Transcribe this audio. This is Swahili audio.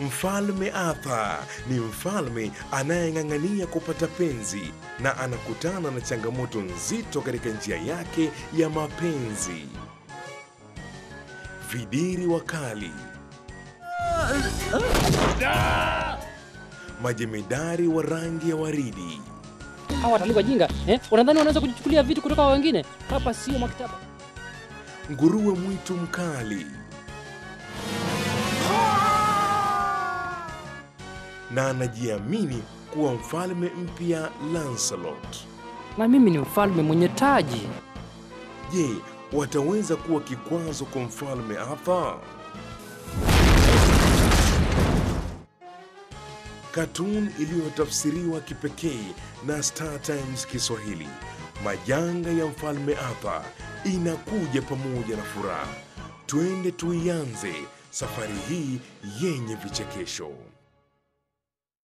Mfalme Arthur ni mfalme anayeng'ang'ania kupata penzi na anakutana na changamoto nzito katika njia yake ya mapenzi. Vidiri wakali, majemedari wa rangi ya waridi, Hawa watalii wajinga eh? Unadhani wanaweza kujichukulia vitu kutoka kwa wengine? Hapa sio maktaba. nguruwe mwitu mkali na anajiamini kuwa mfalme mpya Lancelot. Na mimi ni mfalme mwenye taji. Je, wataweza kuwa kikwazo kwa mfalme Arthur? Katuni iliyotafsiriwa kipekee na Star Times Kiswahili. Majanga ya mfalme Arthur inakuja pamoja na furaha. Twende tuianze safari hii yenye vichekesho.